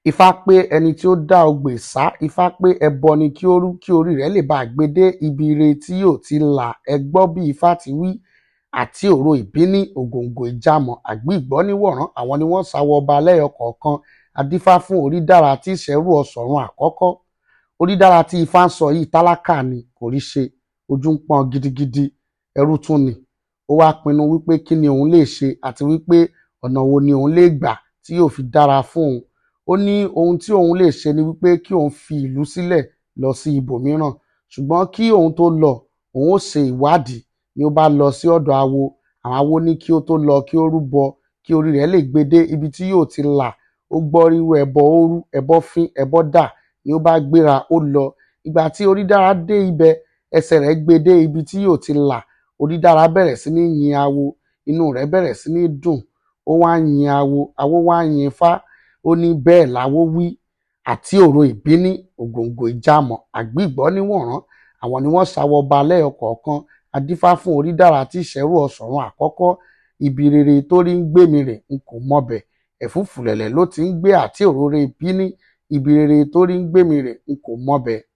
ifá pé ẹni tí ó dá ogbè sá ifá pé ẹbọ ni kí ó rú kí orí rẹ̀ lè bá a gbé dé ibi ire tí yóò ti là ẹ gbọ́ bí ifá ti wí àti òro ìbíní ògòǹgò ìjàmọ̀ àgbìgbọ́níwọ̀rán àwọn ni wọ́n sáwọ ọba lẹ́yọ kọ̀ọ̀kan adífá fún orídára tí ìṣẹ́rù ọ̀sọ̀run àkọ́kọ́ orídára tí ifá ń sọ yìí tálákà ni kò rí ṣe ojú ń pọ́n gidigidi ẹrú tún ni ó wá pinnu wípé kí ni òun lè ṣe àti wípé ọ̀nà wo ni òun lè gbà tí yóò fi dára fún òun ó ní ohun tí òun lè ṣe ni wípé kí òun fi ìlú sílẹ̀ lọ sí ibòmíràn ṣùgbọ́n kí òun tó lọ òun ó ṣe ìwádìí ni ó bá lọ sí ọ̀dọ̀ awo àwọn awo ní kí ó tó lọ kí ó rúbọ kí orí rẹ̀ lè gbé dé ibi tí yóò ti là ó gbọ́ ríru ẹbọ òru ẹbọ fín ẹbọ dà ni ó bá gbéra ó lọ ìgbà tí orídára dé ibẹ̀ ẹsẹ̀ rẹ̀ gbé dé ibi tí yóò ti là orídára bẹ̀rẹ̀ sí ní yin awo inú rẹ̀ bẹ̀rẹ̀ sí ní dùn ó wá ń yin awo awo wá ń yin ifá ó ní bẹ́ẹ̀ láwo wí àti òro ìbíní ògòǹgò ìjàmọ̀ àgbìgbọ́níwọ̀rán àwọn ni wọ́n sáwọ ọba lẹ́yọ kọ̀ọ̀kan adífá fún orídára tí ìṣẹ́rù ọ̀sọ̀run àkọ́kọ́ ibi rere tó rí ń gbé mi rè n kò mọbẹ̀ ẹ̀fúùfùlẹ̀lẹ̀ ló ti ń gbé àti òróró ìbíní ibi rere tó rí ń gbé mi rè n kò mọbẹ̀